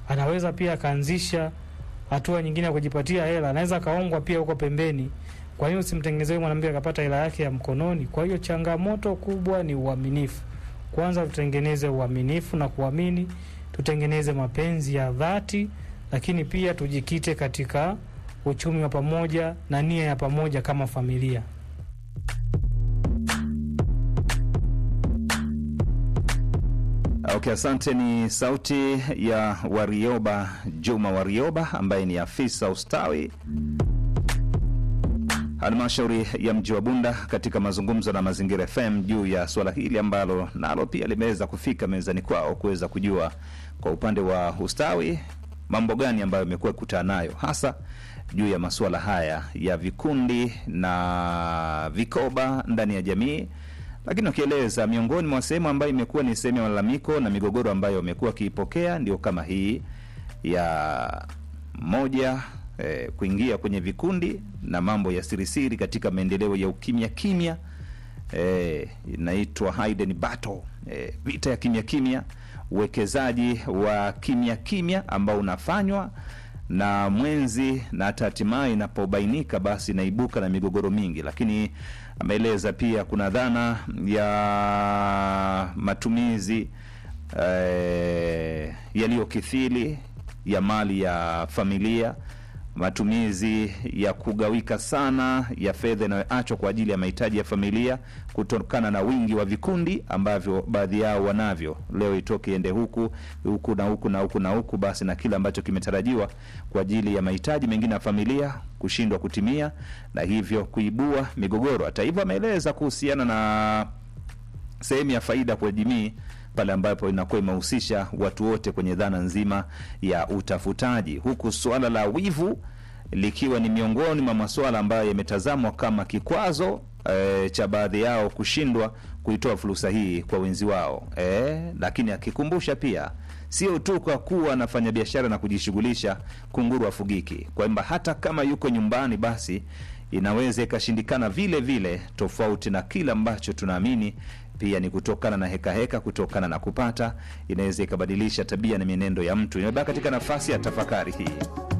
anaweza pia akaanzisha hatua nyingine ya kujipatia hela, anaweza akaongwa pia huko pembeni. Kwa hiyo usimtengenezee mwanamke akapata hela yake ya mkononi. Kwa hiyo changamoto kubwa ni uaminifu. Kwanza tutengeneze uaminifu na kuamini, tutengeneze mapenzi ya dhati, lakini pia tujikite katika uchumi wa pamoja na nia ya pamoja kama familia. Okay, asante. Ni sauti ya Warioba Juma Warioba ambaye ni afisa ustawi halmashauri ya mji wa Bunda katika mazungumzo na Mazingira FM juu ya suala hili ambalo nalo pia limeweza kufika mezani kwao kuweza kujua kwa upande wa ustawi mambo gani ambayo imekuwa kutana nayo hasa juu ya masuala haya ya vikundi na vikoba ndani ya jamii lakini wakieleza miongoni mwa sehemu ambayo imekuwa ni sehemu ya malalamiko na migogoro ambayo wamekuwa wakiipokea ndio kama hii ya moja eh, kuingia kwenye vikundi na mambo ya sirisiri katika maendeleo ya ukimya kimya eh, inaitwa hidden battle eh, vita ya kimya kimya uwekezaji wa kimya kimya ambao unafanywa na mwenzi na hata hatimaye inapobainika basi inaibuka na migogoro mingi lakini ameeleza pia kuna dhana ya matumizi eh, yaliyokithiri ya mali ya familia matumizi ya kugawika sana ya fedha inayoachwa kwa ajili ya mahitaji ya familia kutokana na wingi wa vikundi ambavyo baadhi yao wanavyo leo itoke iende huku huku na huku na huku na huku basi na kile ambacho kimetarajiwa kwa ajili ya mahitaji mengine ya familia kushindwa kutimia na hivyo kuibua migogoro hata hivyo ameeleza kuhusiana na sehemu ya faida kwa jamii pale ambapo inakuwa imehusisha watu wote kwenye dhana nzima ya utafutaji, huku suala la wivu likiwa ni miongoni mwa masuala ambayo yametazamwa kama kikwazo e, cha baadhi yao kushindwa kuitoa fursa hii kwa wenzi wao e, lakini akikumbusha pia sio tu kwa kuwa anafanya biashara na kujishughulisha kunguru afugiki, kwamba hata kama yuko nyumbani basi inaweza ikashindikana vile vile, tofauti na kile ambacho tunaamini pia ni kutokana na hekaheka heka, kutokana na kupata, inaweza ikabadilisha tabia na mienendo ya mtu. Imebaki katika nafasi ya tafakari hii.